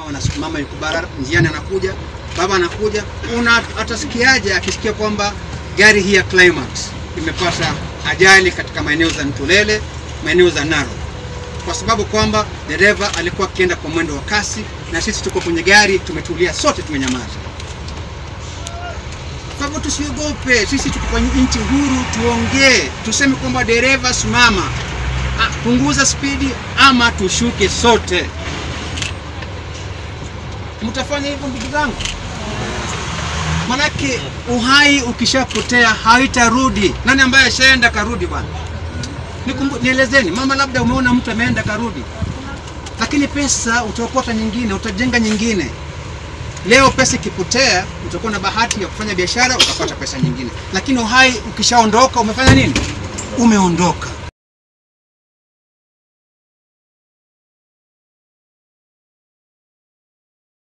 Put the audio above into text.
mama, mama yuko bara njiani anakuja, baba anakuja, una atasikiaje akisikia kwamba gari hii ya Climax imepata ajali katika maeneo za Ntulele, maeneo za Narok, kwa sababu kwamba dereva alikuwa akienda kwa mwendo wa kasi na sisi tuko kwenye gari tumetulia, sote tumenyamaza. Kwa hivyo tusiogope, sisi tuko kwenye nchi huru, tuongee, tuseme kwamba dereva, simama, ah, punguza spidi ama tushuke sote. Mtafanya hivyo ndugu zangu? Manake uhai ukishapotea haitarudi. Nani ambaye ashaenda karudi bwana? Nikumbu, nielezeni mama, labda umeona mtu ameenda karudi, lakini pesa utaokota nyingine, utajenga nyingine. Leo pesa ikipotea, utakuwa na bahati ya kufanya biashara ukapata pesa nyingine, lakini uhai ukishaondoka, umefanya nini? Umeondoka.